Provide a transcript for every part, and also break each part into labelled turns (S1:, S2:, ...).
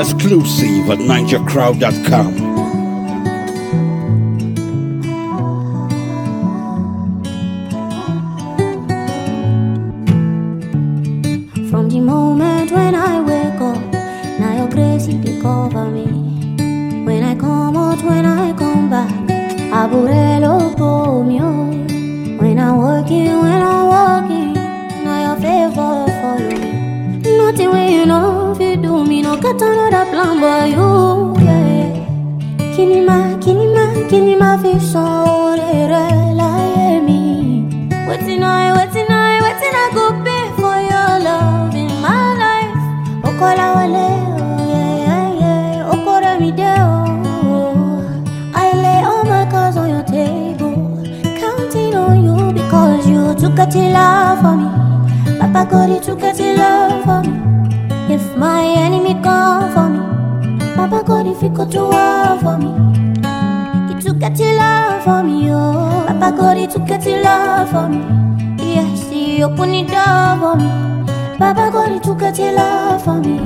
S1: Exclusive at NigerCrowd.com.
S2: From the moment when I wake up, now your grace it dey cover me. When I come out, when I come back, Aburelo pull me on. When I'm working, when I'm walking, now your favor follow me. Nothing when you know if you do me, no got another plan but you. Yeah. Kinima, kinima, kinima fi son rere láyé mi. Wetin I, wetin I, wetin I go pay for your love in my life? Okolawale, oh yeah, yeah, yeah. Okoremide, oh. I lay all my cards on your table, counting on you because you took a till love for me. Papa God, you took a till love for me. If my enemy come for me, Papa God, if you go to war for me. He took a till love for me, oh. Papa God, he took a till love for me. Yes, he opened the door for me. Papa God, he took a till love for me.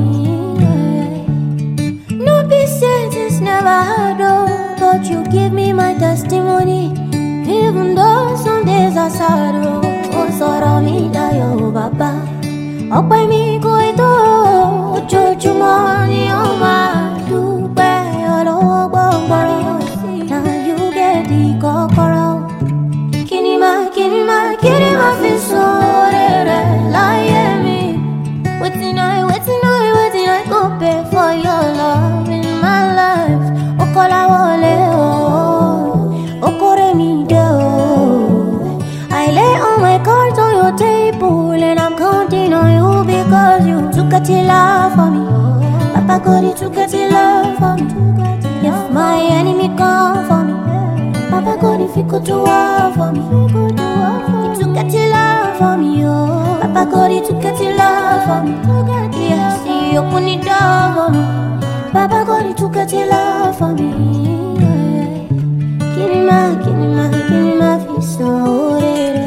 S2: yeah. No be said it's never hard, oh. But you give me my testimony. Even though some days are sad, oh. Oh, sọ̀rọ̀ mi dayọ̀, bàbá. Ọpẹ́ mi kò tó, ojoojúmọ́ ni ó máa dúpẹ́ ọlọ́wọ́ gbọ́ngbọ́rọ́. Now you get the kọ́kọ́rọ́. Kíni máa, kíni máa, kíni máa fi sóore rẹ̀ láyé mi? Wetin I, wetin I, wetin I go pay for your love in my life? Okolawole, oh, Okoremide, oh. I lay all my cards on your table and I'm counting on you because you took a till love for me. Papa God, you took a till love for me. If my enemy come for me, Papa God, if you could do war for me, you took a till love for me, oh. Papa God, you took a till love for me. Yes, he opened the door for me. Papa God, you took a till love for me. Kinima, kinima, kinima, fi so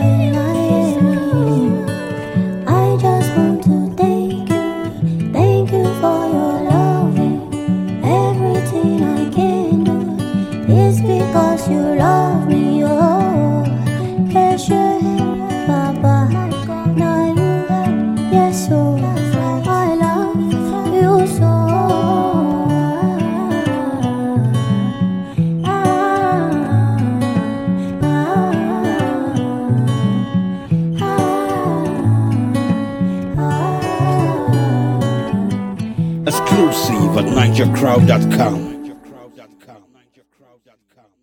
S2: I just want to thank you, thank you for your loving. Everything I can do is because you love me. Oh, Eshe, Papa, now you, yes, oh, I love you so.
S1: Exclusive at NigerCrowd.com.